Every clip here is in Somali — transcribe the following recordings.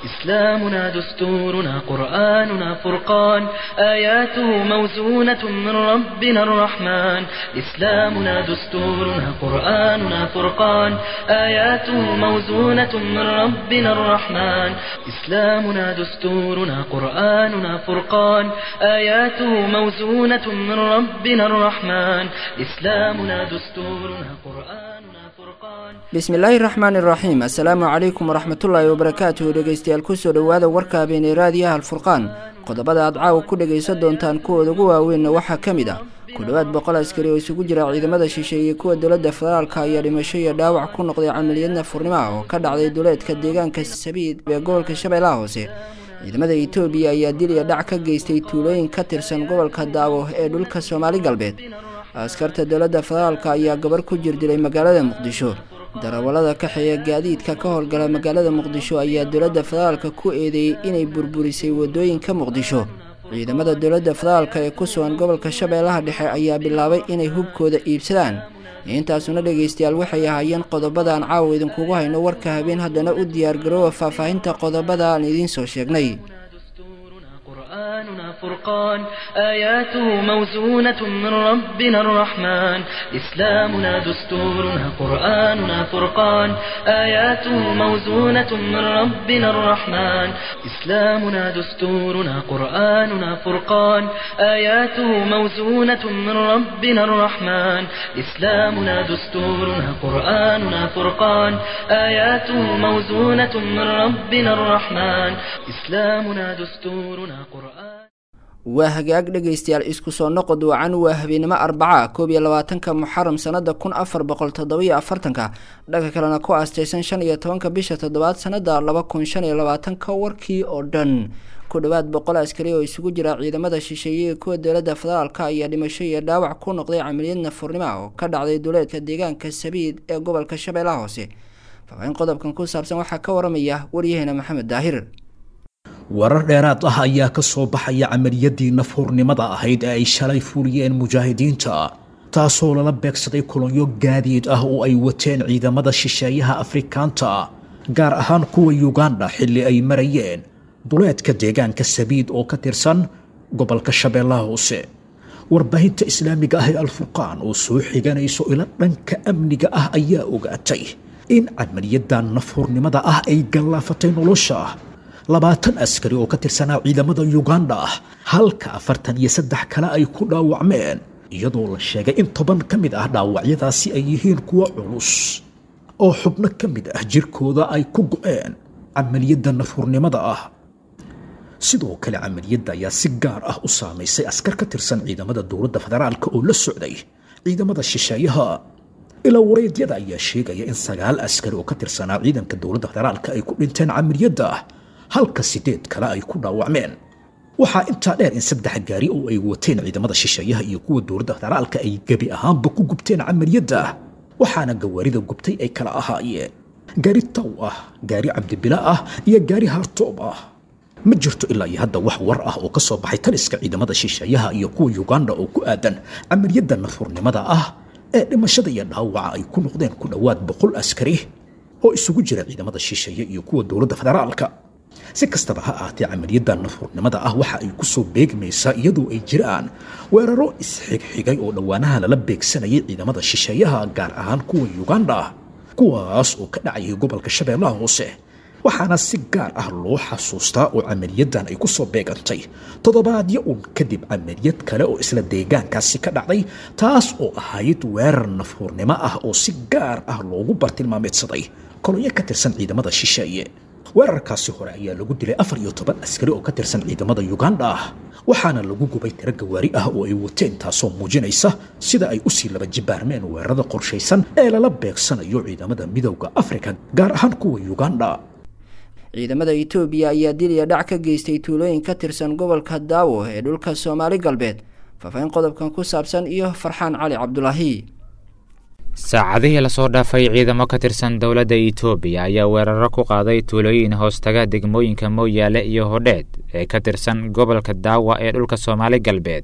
إسلامنا دستورنا قرآننا فرقان آياته موزونة من ربنا الرحمن إسلامنا دستورنا قرآننا فرقان آياته موزونة من ربنا الرحمن إسلامنا دستورنا قرآننا فرقان آياته موزونة من ربنا الرحمن إسلامنا دستورنا قرآننا فرقان bismillaahi raxmaani raxiim assalaamu calaykum waraxmatullaahi wabarakaatuhu dhegeystayaal kusoo dhowaada warka habeeney raadiyaha alfurqaan qodobada aad caawa ku dhegaysan doontaan kuwooda ugu waaweynna waxaa ka mid ah ku dhowaad boqol askari oo isugu jira ciidamada shisheeye iyo kuwa dowladda federaalka ayaa dhimasho iyo dhaawac ku noqday camaliyadna furnimo ah oo ka dhacday duleedka deegaanka sabiid ee gobolka shabeellaha hoose ciidamada etoobiya ayaa dil iyo dhac ka geystay tuulooyin ka tirsan gobolka daawo ee dhulka soomaali galbeed askarta dowladda federaalka ayaa gabar ku jirdilay magaalada muqdisho darawallada kaxeeya gaadiidka ka howlgala magaalada muqdisho ayaa dowladda federaalka ku eedeeyey inay burburisay wadooyinka muqdisho ciidamada dowladda federaalka ee ku sugan gobolka shabeellaha dhexe ayaa bilaabay inay hubkooda iibsadaan intaasuna dhegaystayaal waxay ahaayeen qodobada aan caawa idinkugu hayno warka habeen haddana u diyaargaroowa faahfaahinta qodobada aan idiin soo sheegnay قرآننا فرقان آياته موزونة من ربنا الرحمن إسلامنا دستورنا قرآننا فرقان آياته موزونة من ربنا الرحمن إسلامنا دستورنا قرآننا فرقان آياته موزونة من ربنا الرحمن إسلامنا دستورنا قرآننا فرقان آياته موزونة من ربنا الرحمن إسلامنا دستورنا waa hagaag dhegaystayaal isku soo noqod wacan waa habeenimo arbaca koob iyo labaatanka muxaram sanada kun afar boqol toddobiyo afartanka dhanka kalena ku aastaysan shan iyo tobanka bisha toddobaad sanada laba kun shan iyo labaatanka warkii oo dhan ku dhowaad boqol askari oo isugu jira ciidamada shisheeye ee kuwa dowladda federaalka ayaa dhimasho iyo dhaawac ku noqday camaliyad nafurnimo oo ka dhacday duleedka deegaanka sabiid ee gobolka shabeellaha hoose faafahin qodobkan ku saabsan waxaa ka waramaya waryaheena maxamed daahir warar dheeraad ah ayaa ka soo baxaya camaliyadii nafhurnimada ahayd ee ay shalay fuliyeen mujaahidiinta taasoo lala beegsaday kolonyo gaadiid ah oo ay wateen ciidamada shisheeyaha afrikaanta gaar ahaan kuwa yuganda xilli ay marayeen duleedka deegaanka sabiid oo ka tirsan gobolka shabeellaha hoose warbaahinta islaamiga ah ee alfurqaan oo soo xiganayso ila dhanka amniga ah ayaa ogaatay in camaliyadan nafhurnimada ah ay gallaafatay nolosha labaatan askari oo ka tirsanaa ciidamada yuganda ah halka afartan iyo saddex kale ay ku dhaawacmeen iyadoo la sheegay in toban ka mid ah dhaawacyadaasi ay yihiin kuwo culus oo xubno ka mid ah jirkooda ay ku go-een camaliyadda nafurnimada ah sidoo kale camaliyadda ayaa si gaar ah u saamaysay askar ka tirsan ciidamada dowladda federaalka oo la socday ciidamada shisheeyaha ilaa wareedyada ayaa sheegaya in sagaal askari oo ka tirsanaa ciidanka dowladda federaalka ay ku dhinteen camaliyadda halka sideed kale ay ku dhaawacmeen waxaa intaa dheer in saddex gaari oo ay wateen ciidamada shisheeyaha iyo kuwa dowladda federaalka ay gebi ahaanba ku gubteen camaliyadda waxaana gawaarida gubtay ay kala ahaayeen gaari taw ah gaari cabdibila ah iyo gaari haartoob ah ma jirto ilaa iyo hadda wax war ah oo ka soo baxay taliska ciidamada shisheeyaha iyo kuwa yuganda oo ku aadan camaliyadda nafurnimada ah ee dhimashada iyo dhaawaca ay ku noqdeen ku dhowaad boqol askari oo isugu jira ciidamada shisheeye iyo kuwa dowladda federaalka si kastaba ha ahaatee camaliyadda nafurnimada ah waxa ay ku soo beegmaysaa iyadoo ay jiraan weeraro isxigxigay oo dhowaanaha lala beegsanayay ciidamada shisheeyaha gaar ahaan kuwa yuganda kuwaas oo ka dhacayay gobolka shabeellaha hoose waxaana si gaar ah loo xasuustaa oo camaliyadan ay ku soo beegantay toddobaadyo uun kadib camaliyad kale oo isla deegaankaasi ka dhacday taas oo ahayd weerar nafhurnimo ah oo si gaar ah loogu bartilmaameedsaday kolonyo ka tirsan ciidamada shisheeye weerarkaasi hore ayaa lagu dilay afar iyo toban askari oo ka tirsan ciidamada yuganda ah waxaana lagu gubay tiro gawaari ah oo ay wateen taasoo muujinaysa sida ay usii laba jibaarmeen weerarada qorshaysan ee lala beegsanayo ciidamada midowda afrika gaar ahaan kuwa yuganda ciidamada etoobiya ayaa dil iyo dhac ka geystay tuulooyin ka tirsan gobolka daawo ee dhulka soomaali galbeed faafahin qodobkan ku saabsan iyo farxaan cali cabdulaahi saacadihii lasoo dhaafay ciidamo ka tirsan dowladda itoobiya ayaa weeraro ku qaaday tuulooyin hoostaga degmooyinka mooyaale iyo hodheed ee ka tirsan gobolka daawa ee dhulka soomaali galbeed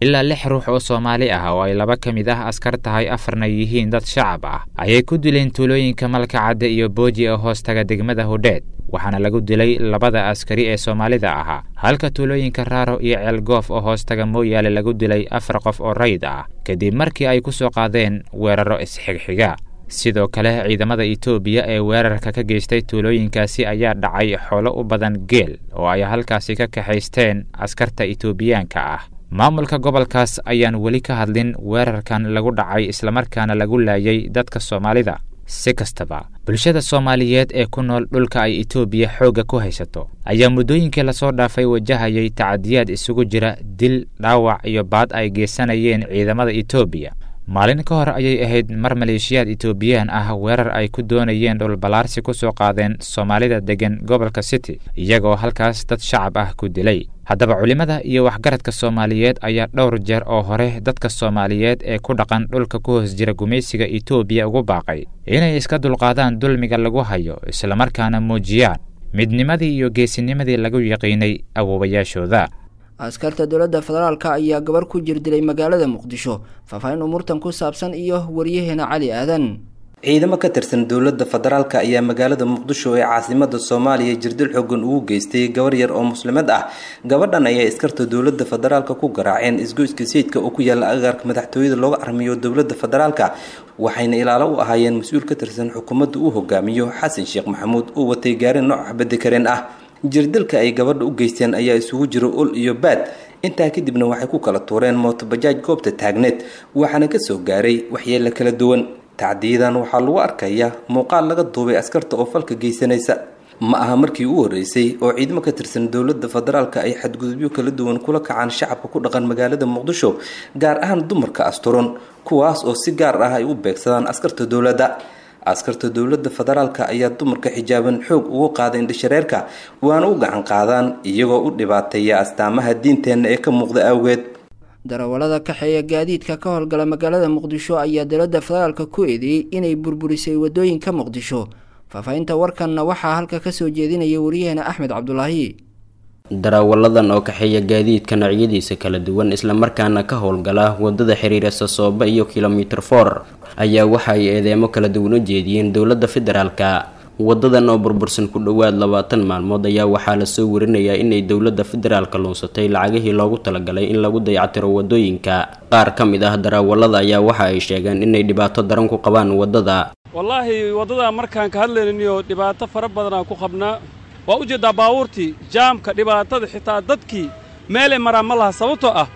ilaa lix ruux oo soomaali ah oo ay laba ka mid ah askar tahay afarna yihiin dad shacab ah ayay ku dileen tuulooyinka malka cadde iyo booji ee hoostaga degmada hudheed waxaana lagu dilay labada askari ee soomaalida ahaa halka tuulooyinka raaro iyo ceelgoof oo hoostaga mooyaale lagu dilay afar qof oo rayid ah kadib markii ay ku soo qaadeen weeraro isxigxiga sidoo kale ciidamada etoobiya ee weerarka ka geystay tuulooyinkaasi ayaa dhacay xoolo u badan geel oo ay halkaasi ka kaxaysteen askarta etoobiyaanka ah maamulka gobolkaas ayaan weli ka hadlin weerarkan lagu dhacay islamarkaana lagu laayay dadka soomaalida si kastaba bulshada soomaaliyeed ee ku nool dhulka ay etoobiya xoogga ku haysato ayaa muddooyinkii lasoo dhaafay wajahayay tacadiyaad isugu jira dil dhaawac iyo baad ay geysanayeen ciidamada etoobiya maalin ka hor ayay ahayd mar maleeshiyaad etoobiyaan ah weerar ay ku doonayeen dhulballaarsi ku soo qaadeen soomaalida deggan gobolka city iyagoo halkaas dad shacab ah ku dilay haddaba culimmada iyo waxgaradka soomaaliyeed ayaa dhowr jeer oo hore dadka soomaaliyeed ee ku dhaqan dhulka ku hoos jira gumaysiga etoobiya ugu baaqay inay iska dulqaadaan dulmiga lagu hayo islamarkaana muujiyaan midnimadii iyo geesinimadii lagu yaqiinay awoowayaashooda askarta dowladda federaalka ayaa gabar ku jir dilay magaalada muqdisho faahfaahin umuurtan ku saabsan iyo waryaheena cali aadan ciidamo ka tirsan dowladda federaalka ayaa magaalada muqdisho ee caasimada soomaaliya jirdil xoogan ugu geystay gabar yar oo muslimad ah gabadhan ayaa askarta dowladda federaalka ku garaaceen isgoyska sayidka oo ku yaala agaarka madaxtooyada looga armiyo dowladda federaalka waxayna ilaalo u ahaayeen mas-uul ka tirsan xukuumadda uu hogaamiyo xasan sheekh maxamuud uu watay gaari nooc xabadi kareen ah jirdilka ay gabadha u geysteen ayaa isugu jira ul iyo baad intaa kadibna waxay ku kala tuureen mootobajaaj goobta taagneed waxaana kasoo gaaray waxyeelo kala duwan tacdiyadan waxaa lagu arkaya muuqaal laga duubay askarta oo falka geysanaysa ma aha markii u horeysay oo ciidamo ka tirsan dowladda federaalka ay xadgudubyo kala duwan kula kacaan shacabka ku dhaqan magaalada muqdisho gaar ahaan dumarka asturan kuwaas oo si gaar ah ay u beegsadaan askarta dowladda askarta dowladda federaalka ayaa dumarka xijaaban xoog ugu qaada indhashareerka waana u gacan qaadaan iyagoo u dhibaateeya astaamaha diinteenna ee ka muuqda awgeed darawallada kaxeeya gaadiidka ka howlgala magaalada muqdisho ayaa dowladda federaalka ku eedeeyey inay burburisay wadooyinka muqdisho faahfaahinta warkanna waxaa halka kasoo jeedinaya wariyaheena axmed cabdulaahi daraawalladan oo kaxeeya gaadiidka noocyadiisa kala duwan islamarkaana ka howlgala wadada xiriira sasooba iyo kilomitir for ayaa waxa ay eedeemo kala duwan u jeediyeen dowladda federaalka wadadan oo burbursan ku dhowaad labaatan maalmood ayaa waxaa lasoo warinayaa inay dowladda federaalka luunsatay lacagihii loogu talagalay in lagu dayactiro wadooyinka qaar ka mid ah daraawallada ayaa waxa ay sheegeen inay dhibaato daran ku qabaan wadada wallaahi waddada markaan ka hadlayniyo dhibaato fara badanaan ku qabnaa waa u jeeddaa baabuurtii jaamka dhibaatada xitaa dadkii meelay maraan ma laha sababtoo ah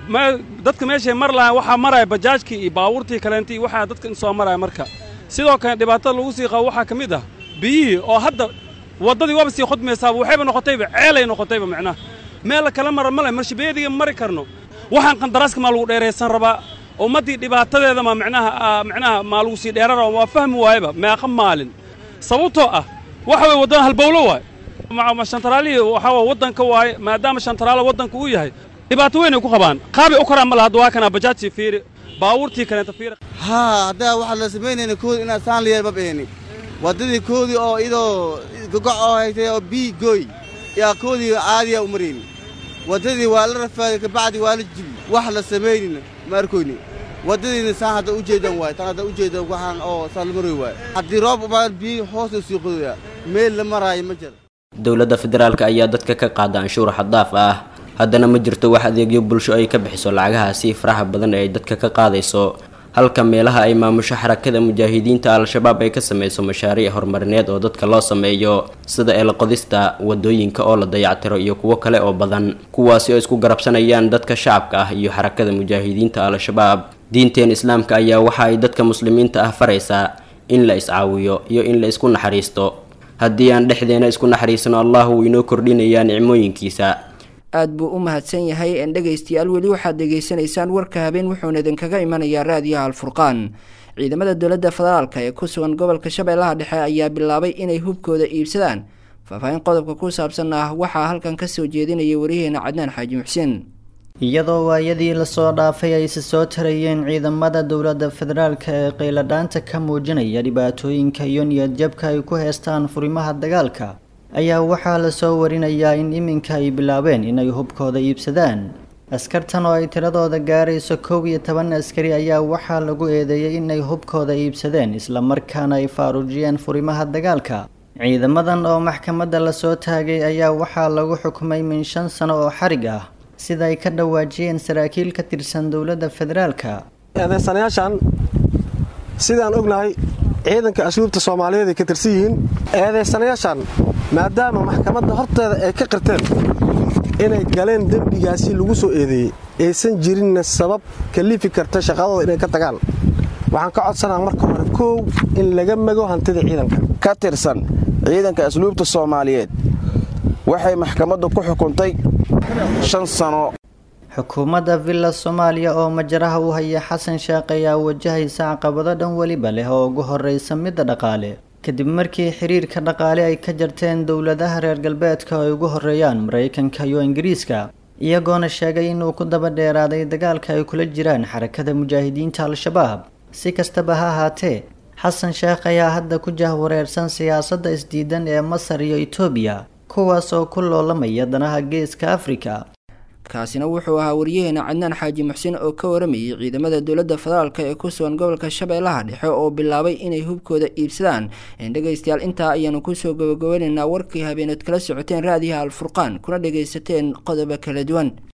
dadka meeshay mar lahaan waxaa maraya bajaajkii iyo baabuurtii kaleentii waxaa dadka in soo maraya marka sidoo kale dhibaatada lagu sii qabo waxaa ka mid ah biyihii oo hadda waddadii waaba sii khudmaysaaba waxayba noqotayba ceelay noqotayba macnaha meel kala mara ma leh marshabeediga mari karno waxaan qandaraaska maa lagu dheeraysan rabaa ummaddii dhibaatadeeda ma macnaha macnaha maa lagu sii dheeran rabaa waa fahmi waayaba meeqa maalin sababtoo ah waxa weye waddada halbowlo waaye shantaraalihii waxaa waa waddanka waaye maadaama shantaraala waddanka uu yahay dhibaato weynay ku qabaan qaabay u karaan ma laha hadda waa kanaa bajaajtii fiiri baabuurtii kaleenta fiiri haa haddaa waxaa la samaynayna koodi inaad saan liyeer ma beeni waddadii koodii oo idoo gogoc oo haytay oo bii gooy yaa koodii caadiya u marayni waddadii waa la rafaaday kabacdi waa la jibi wax la samaynina ma arkoyni waddadiina saan hadda u jeedan waaye tan hadda u jeedan waxaan oo saan la maroy waaye haddii roob umaan biyi hoosta sii qodoyaa meel la maraayo ma jira dowladda federaalka ayaa dadka ka qaada anshuur xaddaaf ah haddana ma jirto wax adeegyo bulsho ay ka bixiso lacagahaasi faraha badan ee ay dadka ka qaadayso halka meelaha ay maamusho xarakada mujaahidiinta al-shabaab ay ka sameyso mashaariic horumarineed oo dadka loo sameeyo sida eelqodista wadooyinka oo la dayactiro iyo kuwo kale oo badan kuwaasi oo isku garabsanayaan dadka shacabka ah iyo xarakada mujaahidiinta al-shabaab diinteen islaamka ayaa waxa ay dadka muslimiinta ah faraysaa in la iscaawiyo iyo in la isku naxariisto haddii aan dhexdeena isku naxariisano allah wuu inoo kordhinayaa nicmooyinkiisa aad buu u mahadsan yahay en dhegaystayaal weli waxaad dhegaysanaysaan warka habeen wuxuuna idinkaga imanayaa raadiyaha alfurqaan ciidamada dowladda federaalka ee ku sugan gobolka shabeellaha dhexe ayaa bilaabay inay hubkooda iibsadaan faahfaahin qodobka ku saabsan ah waxaa halkan kasoo jeedinaya wariyaheena cadnaan xaaji muxseen iyadoo waayadii lasoo dhaafay ay si soo tarayeen ciidamada dowladda federaalka ee qayladhaanta ka muujinaya dhibaatooyinka iyo niyadjabka ay ku heestaan furimaha dagaalka ayaa waxaa lasoo warinayaa in iminka ay bilaabeen inay hubkooda iibsadaan askartan oo ay tiradooda gaarayso kow iyo toban askari ayaa waxaa lagu eedeeyey inay hubkooda iibsadeen islamarkaana ay faaruujiyeen furimaha dagaalka ciidamadan oo maxkamadda lasoo taagay ayaa waxaa lagu xukumay min shan sano oo xarig ah sida ay ka dhawaajiyeen saraakiil ka tirsan dowladda federaalka eedeysanayaashan sidaan ognahay ciidanka asluubta soomaaliyeed ay ka tirsan yihiin eedeysanayaashan maadaama maxkamadda horteeda ay ka qirteen inay galeen dembigaasi lagu soo eedeeyey aysan jirinna sabab kalifi karta shaqadooda inay ka tagaan waxaan ka codsanaa marka hore koow in laga mago hantida ciidanka ka tirsan ciidanka asluubta soomaaliyeed waxay maxkamaddu ku xukuntay shan sano xukuumadda villa soomaaliya oo majaraha u haya xasan sheekh ayaa wajahaysa caqabado dhan weliba leh oo ugu horreysa midda dhaqaale kadib markii xiriirka dhaqaale ay ka jarteen dowladaha reer galbeedka ay ugu horreeyaan maraykanka iyo ingiriiska iyagoona sheegay inuu ku daba dheeraaday dagaalka ay kula jiraan xarakada mujaahidiinta al-shabaab si kastaba ha ahaatee xasan sheekh ayaa hadda ku jahwareersan siyaasadda isdiidan ee masar iyo etoobiya kuwaas oo ku loolamaya danaha geeska afrika kaasina wuxuu ahaa wariyaheena cadnaan xaaji muxsin oo ka waramayay ciidamada dowladda federaalk ee ku sugan gobolka shabeellaha dhexe oo bilaabay inay hubkooda iibsadaan dhegaystayaal intaa ayaanu kusoo gabagabeynaynaa warkii habeeneed kala socoteen raadiyaha alfurqaan kuna dhagaysateen qodobo kala duwan